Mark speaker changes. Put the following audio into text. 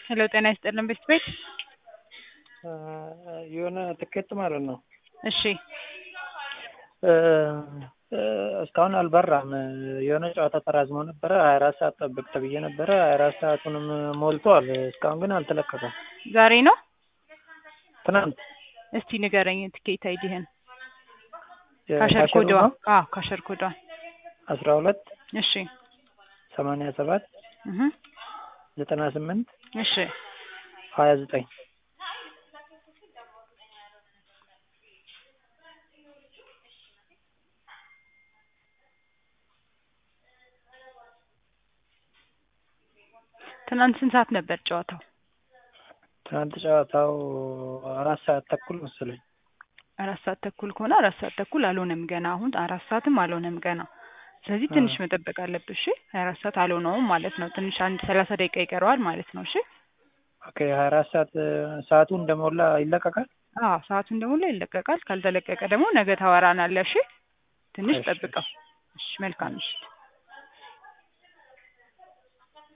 Speaker 1: ሄሎ ጤና ይስጥልን ቤት ቤት
Speaker 2: የሆነ ትኬት ማለት ነው።
Speaker 1: እሺ
Speaker 2: እስካሁን አልበራም። የሆነ ጨዋታ ተራዝሞ ነበረ። ሀያ አራት ሰዓት ጠብቅ ተብዬ ነበረ። ሀያ አራት ሰዓቱንም ሞልቷል። እስካሁን ግን አልተለቀቀም።
Speaker 1: ዛሬ ነው።
Speaker 2: ትናንት
Speaker 1: እስቲ ንገረኝ ትኬት አይዲህን።
Speaker 2: የካሸር
Speaker 1: ካሸር ኮዷ
Speaker 2: ነው
Speaker 1: አዎ ካሸር ኮዷ
Speaker 2: አስራ ሁለት
Speaker 1: እሺ
Speaker 2: ሰማንያ ሰባት
Speaker 1: እህ
Speaker 2: ዘጠና ስምንት
Speaker 1: እሺ
Speaker 2: ሀያ ዘጠኝ
Speaker 1: ትናንት ስንት ሰዓት ነበር ጨዋታው?
Speaker 2: ትናንት ጨዋታው አራት ሰዓት ተኩል መሰለኝ።
Speaker 1: አራት ሰዓት ተኩል ከሆነ አራት ሰዓት ተኩል አልሆነም ገና። አሁን አራት ሰዓትም አልሆነም ገና። ስለዚህ ትንሽ መጠበቅ አለብሽ። እሺ ሀያ አራት ሰዓት አልሆነውም ማለት ነው። ትንሽ አንድ ሰላሳ ደቂቃ ይቀረዋል ማለት ነው። እሺ
Speaker 2: ኦኬ ሀያ አራት ሰዓት ሰዓቱ እንደሞላ ይለቀቃል።
Speaker 1: አዎ ሰዓቱ እንደሞላ ይለቀቃል። ካልተለቀቀ ደግሞ ነገ ታወራናለህ። እሺ ትንሽ
Speaker 2: እሺ፣
Speaker 1: ጠብቀው። እሺ መልካም ምሽት።